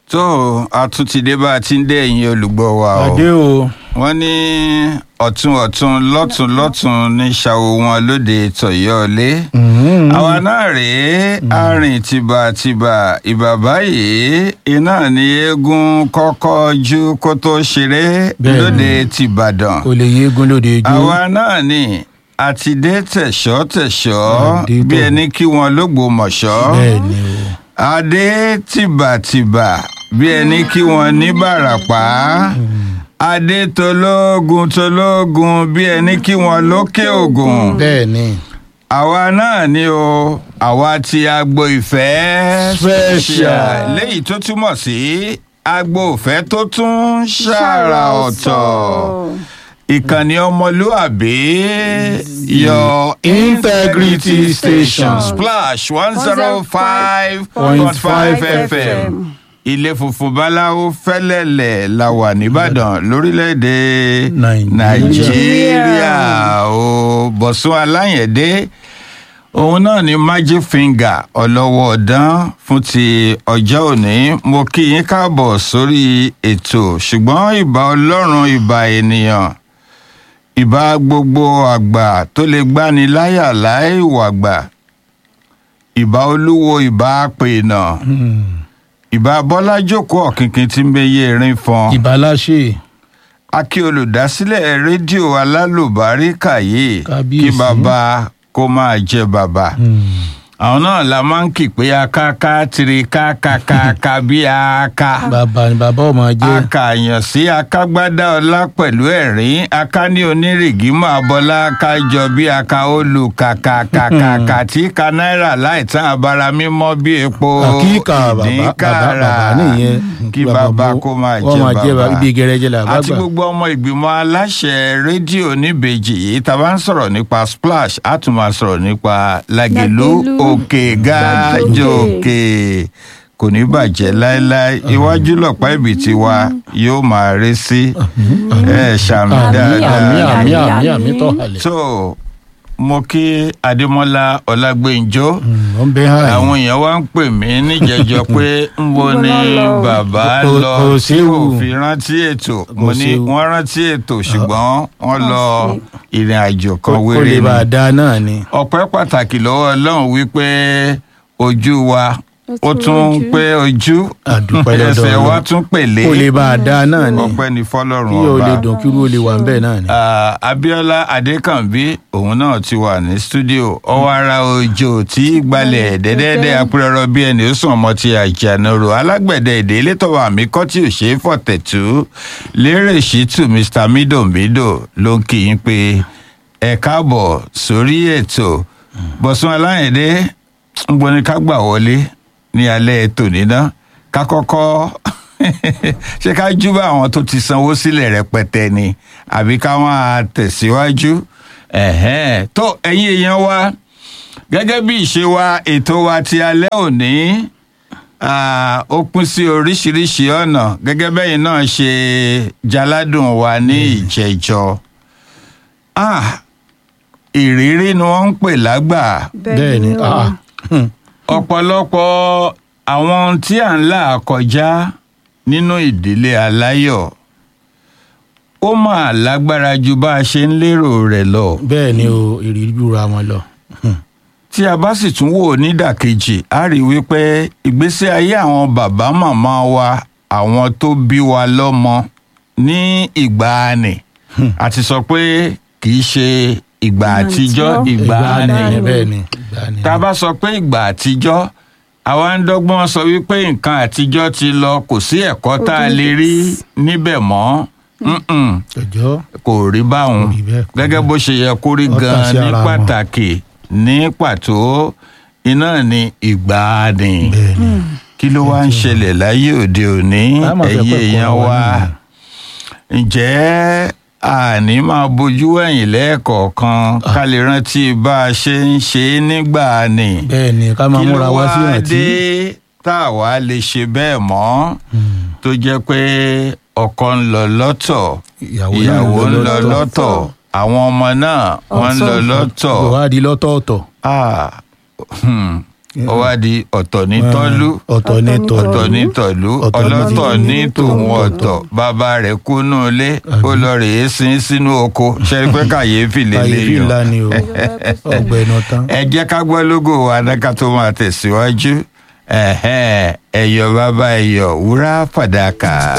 tó a tún ti dé bá a ti ń dé ẹ̀yin olùgbọ́ wa o àdé o wọ́n ní ọ̀tún ọ̀tún lọ́tún lọ́tún ní ṣàwò wọn lóde tọ̀yọ́lé àwa náà rèé arìn tìbàtìbà ìbà báyìí iná ní eégún kọ́kọ́ ju kó tó ṣeré Bẹ́ẹ̀ni. lóde tìbàdàn kò lè yéégún lóde ijó àwa náà ní àti dé tẹ̀ṣọ́ tẹ̀ṣọ́ Àdé bí tó. ẹni kí wọn lógbòmọ̀ṣọ́ bẹ́ẹ̀ ni o adé tìbàtìbà bí ẹni kí wọn ní bàràpá adé tológun tológun bí ẹni kí wọn lókè ògùn bẹ́ẹ̀ ni àwa náà ni o àwa ti agbo ìfẹ́ Special. léyìí tó túmọ̀ sí agbo ìfẹ́ tó tún ṣàrà ọ̀tọ̀ ìkànnì ọmọlúàbí your Integrity Station. splash one zero five point five fm ilé funfun báláwo fẹ́lẹ́lẹ̀ la wà nìbàdàn lórílẹ̀‐èdè Nàìjíríà. nàìjíríà o bọ̀sùn aláyẹ̀dé òun náà ni magic finger ọlọ́wọ́ ọ̀dán fún ti ọjọ́ òní mo kí yín káàbọ̀ sórí ètò ṣùgbọ́n ìbà ọlọ́run ìbà ènìyàn ìbà gbogbo àgbà tó lè gbani láyà láì wàgbà ìbà olúwo ìbà pèènà ìbà bọ́lá jókòó ọ̀kìnkìn tí ń bẹyẹ erin fọn ìbáláṣe akí olùdásílẹ̀ rédíò alálùbáríkà yìí Kábíyèsí. kí bàbá kó máa jẹ bàbá àwọn náà la máa ń kì pé akáká tiri kákákáká bí aka bàbá ni bàbá ọmọ jẹ akàyàn sí akágbádá ọlá pẹ̀lú ẹ̀rín aká ní onírìgì máa bọ́lá kájọ bí aka olù kàkàkàkà tí ka náírà láì tán abara mímọ́ bí epo àkíkà bàbá bàbá ìdínkàrà bàbá nìyẹn kí bàbá kó máa wọ́n máa jẹ jẹ bàbá ibi gẹrẹjẹ làbá àti gbà gbogbo ọmọ ìgbìmọ̀ aláṣẹ rédíò níbejì yìí tá a bá ń sọ̀rọ̀ nípa splash á tún máa sọ̀rọ̀ nípa lágẹ̀lú Lágelú, òkè gájòkè kò ní bàjẹ́ láéláé iwájú lọ̀pá ibi tí wa yóò máa rí sí ẹ ṣàmì àmì dáadáa àmì àmì àmì àmì. àmì tọ́ halẹ̀ tó mo kí adémọlá ọlágbèǹjọ ó ń bẹ hàn yín. àwọn èèyàn wá ń pè mí níjẹjọ pé ń bo Níbo ni ló lọ? bàbá Kò- lọ kò tí séwu. kò fi rántí ètò mo ní séwu. wọ́n rántí ètò ṣùgbọ́n wọ́n lọ ìrìn àjò kan kó wéré lè bá a ni dá náà ni ọpẹ́ pàtàkì lọ́wọ́ Ọlọ́run wípé ojú wa ó Ó tún tún rojú. pé ojú àdúpẹ́ lọ́dọ̀ ẹsẹ̀ wa Ọlọ́run. tún pèlé kó lè bá a dá náà ni ọpẹ́ ní fọ́lọ́run kí o lè ọba dùn kí o lè wà ń bẹ̀ náà ni. Ah, Abíọ́lá Adékànbí òun náà ti wà ní stúdíò ọwọ́ ara òjò tí gbalẹ̀ dẹ́dẹ́dẹ́ apẹ̀rọ bí ẹni ó sùn ọmọ ti àjànàrò alágbẹ̀dẹ èdè elétọ́wà mi kọ́ tí ò ṣe é fọ̀tẹ̀tù lérè ṣìtù Mr Midombido ló ń kí yín pé ẹ káàbọ̀ sórí ètò Bọ̀sún Aláyẹ̀dé ń gbóni ká gbà wọlé ní alẹ́ ètò níná ká kọ́kọ́ ṣé ká júbà àwọn tó ti sanwó sílẹ̀ rẹpẹtẹ ni àbí ká máa tẹ̀síwájú ẹ̀hẹ́n. tó ẹ̀yin èèyàn wa gẹ́gẹ́ bí ìṣe wa ètò wa ti alẹ́ òní ah, ó pín sí oríṣiríṣi ọ̀nà gẹ́gẹ́ bẹ́yìn náà ṣe jaládùn wa ní ìjẹ́jọ́ Ah, ìrírí ni wọ́n ń pè lágbà bẹ́ẹ̀ ni o. ah, hmm, ọ̀pọ̀lọpọ̀ àwọn ohun tí à ń là kọjá nínú ìdílé aláyọ̀ ó máa lágbára ju bá a ṣe ń lérò rẹ̀ lọ bẹ́ẹ̀ ni o ìrírí jura wọn lọ. Hmm, tí a bá sì tún wò ó nídàkejì a rí i wípé ìgbésí ayé àwọn bàbá màmá wa àwọn tó bí wa lọ́mọ ní ìgbàanì àti sọ pé kì í ṣe ìgbà àtijọ́ àtijọ́. ìgbàanì ìgbà ni bẹ́ẹ̀ ni ìgbà ni. tá a bá sọ pé ìgbà àtijọ́ àwa ń dọ́gbọ́n sọ wípé nǹkan àtijọ́ ti lọ kò sí ẹ̀kọ́ tá a lè rí níbẹ̀ mọ́ Mm-mm, ọjọ́ kò rí báwọn Kò rí bẹ́ẹ̀, kò rí gẹ́gẹ́ bó ṣe yẹ kó rí Ó tàn gan-an sí ní ara wọn. pàtàkì ní pàtó iná ní ìgbàanì bẹ́ẹ̀ ni. kí ló wá ń ṣẹlẹ̀ láyé òde òní A máa fẹ́ ẹ̀yin pẹ́ èèyàn kọ́ wa wa náà. ǹjẹ́ àní máa bójú ẹ̀yìn lẹ́ẹ̀kọ̀ọ̀kan ká lè rántí bá a ṣe ń ṣe é nígbà ni bẹ́ẹ̀ ni ká máa kí ló múra wá sí wá ìrántí. dé tá a wá lè ṣe bẹ́ẹ̀ mọ́ tó jẹ́ pé ọkọ ń lọ lọ́tọ̀ ìyàwó náà ìyàwó ń lọ lọ́tọ̀ àwọn ọmọ náà wọ́n ń lọ lọ́tọ̀ ìwádìí lọ́tọ̀ọ̀tọ̀. Ah, hmm, ó wá di ọ̀tọ̀ ní tọ́lú ọ̀tọ̀ ní tọ̀lú ọ̀tọ̀ ní tọ̀lú Ọ̀tọ̀ ní ọlọ́tọ̀ tìlú. ní tòun ọ̀tọ̀ bàbá rẹ̀ kú nù ilé ó lọ rèé sin sínú oko ṣe é pé kàyéfì kàyéfì lélẹ́yìn ńlá ni o ọgbẹ̀nù tán. ẹ jẹ́ ká gbọ́ lógo wa náà tó máa tẹ̀síwájú ẹ̀hẹ́n, ẹ̀yọ̀ bàbá ẹ̀yọ̀ wúrà fàdákà.